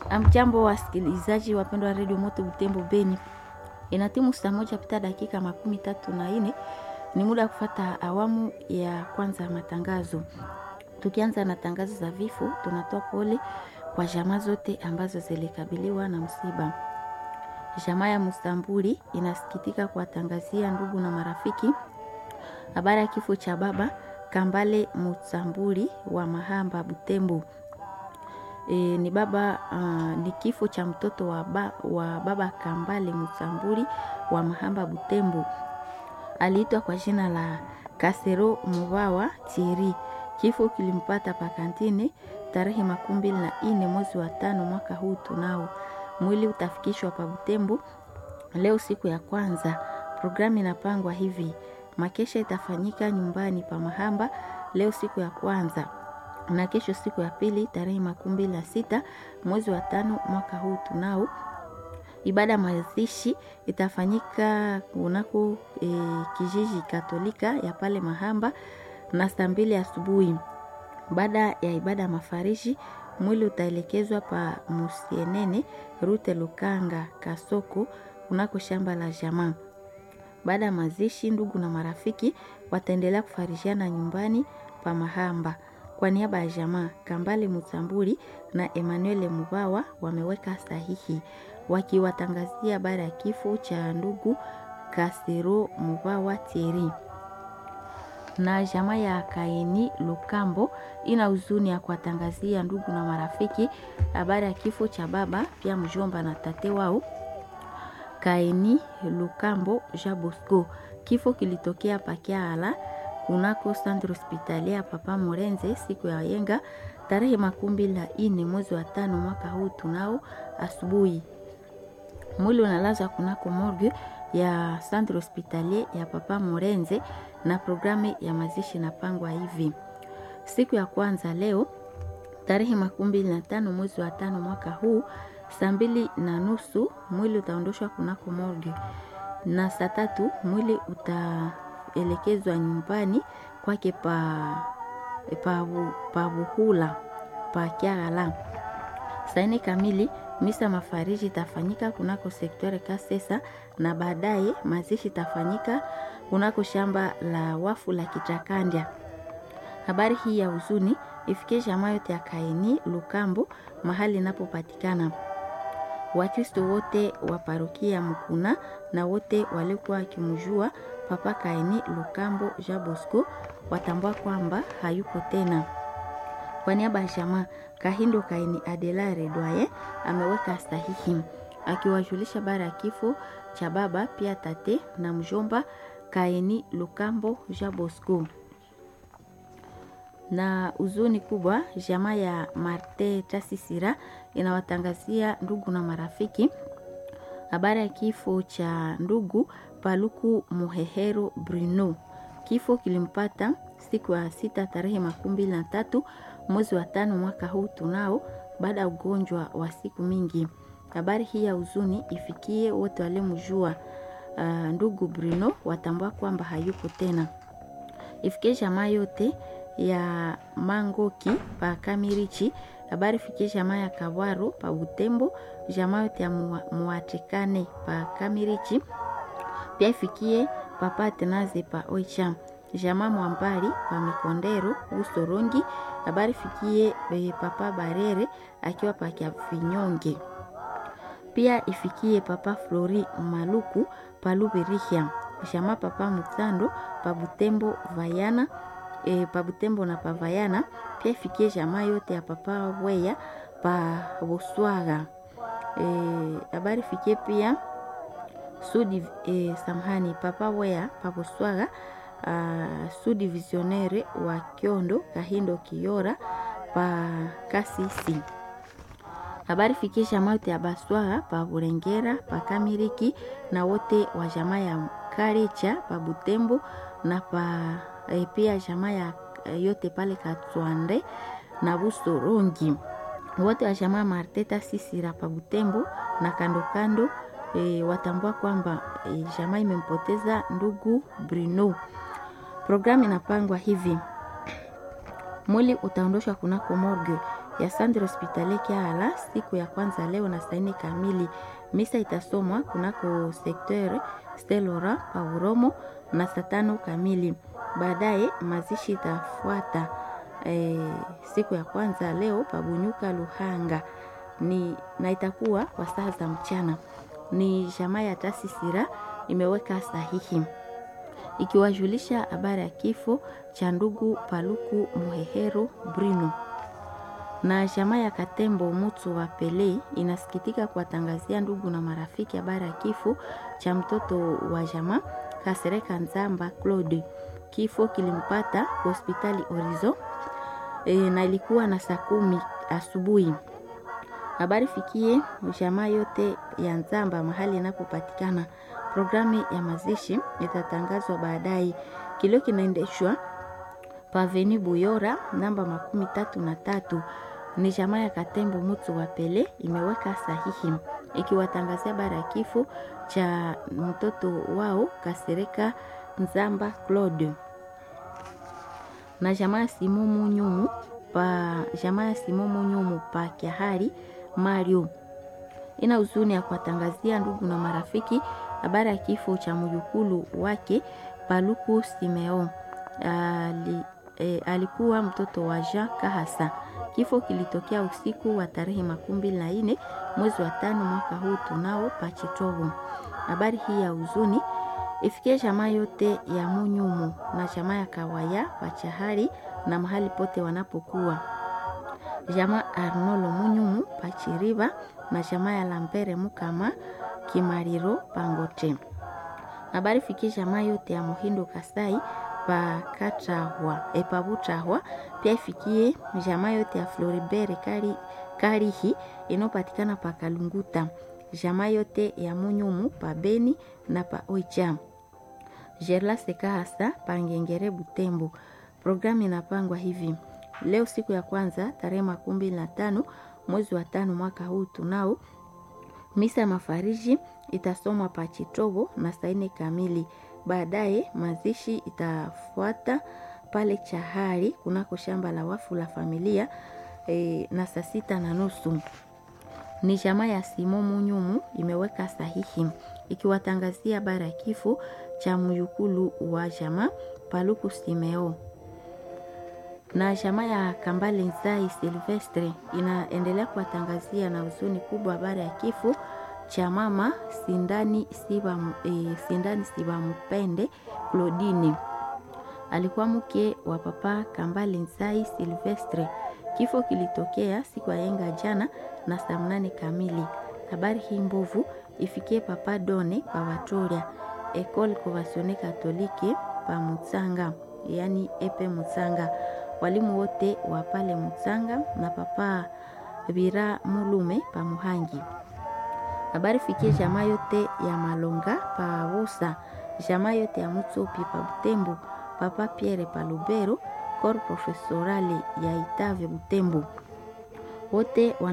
Amjambo wasikilizaji wapendwa wa redio Moto Butembo Beni, inatimu saa moja pita dakika makumi tatu na nne ni muda wa kufata awamu ya kwanza ya matangazo. Tukianza na tangazo za vifo, tunatoa pole kwa jamaa zote ambazo zilikabiliwa na msiba. Jamaa ya Mustambuli inasikitika kuwatangazia ndugu na marafiki habari ya kifo cha baba Kambale Mustambuli wa Mahamba Butembo. E, ni baba uh, ni kifo cha mtoto wa, ba, wa baba Kambale Mustambuli wa Mahamba Butembo. Aliitwa kwa jina la Kasero Mubawa Thierry. Kifo kilimpata pakantini tarehe makumi mbili na nne mwezi wa tano mwaka huu tunao. Mwili utafikishwa pa Butembo leo siku ya kwanza. Programu inapangwa hivi: makesha itafanyika nyumbani pa Mahamba leo siku ya kwanza na kesho siku ya pili tarehe makumi mbili na sita mwezi wa tano mwaka huu tunao. Ibada ya mazishi itafanyika kunako e, kijiji Katolika ya pale Mahamba na saa mbili asubuhi. Baada ya ibada ya mafarishi, mwili utaelekezwa pa Musienene Rute Lukanga Kasoko kunako shamba la jamaa. Baada ya mazishi, ndugu na marafiki wataendelea kufarishiana nyumbani pa Mahamba. Kwa niaba ya jamaa Kambale Mutambuli na Emmanuel Mubawa wameweka sahihi wakiwatangazia habari ya kifo cha ndugu Kasero Mubawa Thierry. Na jamaa ya Kaini Lukambo ina huzuni ya kuwatangazia ndugu na marafiki habari ya kifo cha baba pia mjomba na tate wao Kaini Lukambo Jabosco. Kifo kilitokea Pakiala kunako centre hospitalier Papa Morenze siku ya yenga tarehe makumi mbili na nne mwezi wa tano mwaka huu tunao asubuhi. Mwili unalazwa kunako morgue ya centre hospitalier ya Papa Morenze na programu ya mazishi napangwa hivi: siku ya kwanza leo tarehe makumi mbili na tano mwezi wa tano mwaka huu saa mbili na nusu mwili utaondoshwa kunako morgue na saa tatu mwili utaelekezwa nyumbani kwake pa pa, pa Buhula pa Kyagala. Saa nne kamili misa mafariji itafanyika kunako sektori Kasesa na baadaye mazishi itafanyika kunako shamba la wafu la Kichakandya. Habari hii ya huzuni ifikie jamaa yote ya Kaini Lukambo mahali inapopatikana. Wakristo wote wa parokia Mukuna na wote waliokuwa wakimjua Papa Kaini Lukambo Jean Bosco watambua kwamba hayuko tena. Kwa niaba ya jamaa Kahindo Kaini Adelare Dwaye ameweka sahihi akiwajulisha bara ya kifo cha baba pia tate na mjomba Kaini Lukambo Jean Bosco na huzuni kubwa jamaa ya Marte Tasisira inawatangazia ndugu na marafiki habari ya kifo cha ndugu Paluku Muhehero Bruno. Kifo kilimpata siku ya sita tarehe makumi mbili na tatu mwezi wa tano mwaka huu tunao, baada ya ugonjwa wa siku mingi. Habari hii ya huzuni ifikie wote waliomjua uh, ndugu Bruno watambua kwamba hayuko tena. Ifikie jamaa yote ya Mangoki pa Kamirichi, habari fikie jamaa ya Kawaro pa Butembo, jamaa yote ya Muatikane pa Kamirichi, pia ifikie papa Atenaze pa Oicha, jamaa Mwambali pa Mikondero Usorongi, habari fikie be papa Barere akiwa pa Kiavinyonge, pia ifikie papa Flori Maluku pa Lubirihia, jamaa papa Mutando pa Butembo Vayana E, pa Butembo na Pavayana pia ifikie jamaa yote ya papa Weya pa Boswaga. Habari e, fikie pia sudi e, samhani papa Weya pa Boswaga sudi visionere wa Kiondo Kahindo Kiora pa Kasisi. Habari fikie jamaa yote ya Baswaga pa Burengera pa Kamiriki na wote wa jamaa ya Karicha pa Butembo na pa E, pia jamaa ya yote pale Katwande na Busorongi, wote wa jamaa Marteta Sisira pa Butembo na kando kando e, watambua kwamba e, jamaa imempoteza ndugu Bruno. Programu inapangwa hivi: mwili utaondoshwa kunako morgue ya Centre Hospitalier Kiala siku ya kwanza leo na saa nne kamili. Misa itasomwa kunako sekteur Stelora pa Uromo na saa tano kamili. Baadaye mazishi itafuata e, siku ya kwanza leo pabunyuka Luhanga ni na itakuwa kwa saa za mchana. Ni jamaa ya Tasisira imeweka sahihi ikiwajulisha habari ya kifo cha ndugu Paluku Muhehero Brino na jamaa ya Katembo Mutu wa Pele inasikitika kuwatangazia ndugu na marafiki habari ya kifo cha mtoto wa jamaa Kasereka Nzamba Claude. Kifo kilimpata hospitali Orizo e, na ilikuwa na saa kumi asubuhi. Habari fikie jamaa yote ya Nzamba mahali inapopatikana. Programu ya mazishi itatangazwa baadaye. Kilio kinaendeshwa paveni Buyora namba makumi tatu na tatu. Ni jamaa ya Katembo Mutu wa Pele imeweka sahihi ikiwatangazia bara ya kifo cha mtoto wao Kasereka Nzamba Claude na jamaa ya Simomu Nyumu pa jamaa ya Simomu Nyumu pa Kiahari Mario ina huzuni ya kuwatangazia ndugu na marafiki habari ya kifo cha mjukulu wake Paluku Simeo. Ali, e, alikuwa mtoto wa Jean Kahasa. Kifo kilitokea usiku wa tarehe makumi mbili na nne mwezi wa tano mwaka huu tunao Pachitovu. Habari hii ya huzuni ifikie jamaa yote ya Munyumu na jamaa ya Kawaya Pachahari na mahali pote wanapokuwa jamaa Arnolo Munyumu Pachiriva na jamaa ya Lambere Mukama Kimariro Pangote. Habari fikie jamaa yote ya Muhindo Kasai pa Katahwa Epabutahwa, pia ifikie jamaa yote ya Floribert Kari, Karihi inayopatikana pa Kalunguta, jamaa yote ya Munyumu pa Beni na pa Oicha. Gerla Sekahasa pa Ngengere Butembo. Programu inapangwa hivi: leo siku ya kwanza tarehe makumi mbili na tano mwezi wa tano mwaka huu tunao misa ya mafariji itasomwa pa Chitobo na saa nne kamili. Baadaye mazishi itafuata pale Chahari kunako shamba la wafu la familia e, na saa sita na nusu. Ni jamaa ya Simo Munyumu imeweka sahihi ikiwatangazia habari ya kifo cha myukulu wa jamaa Paluku Simeo na jamaa ya Kambale Nzai Silvestre inaendelea kuwatangazia na huzuni kubwa habari ya kifo cha mama Sindani Siba, e, Sindani Siba Mpende Claudine. Alikuwa mke wa papa Kambale Nzai Silvestre. Kifo kilitokea siku ya yenga jana na saa mnane kamili. Habari hii mbovu ifikie papa Done pa Watoria Ecole Conventionnelle Catholique pa Mutsanga, yani epe Mutsanga walimu wote wa pale Mutsanga na papa Bira Mulume pa Muhangi. Habari fikie jamaa yote ya Malonga pa Busa, jamaa yote ya Mutsopi pa Butembo, papa Pierre pa Lubero, corps professorale ya Itave Butembo wote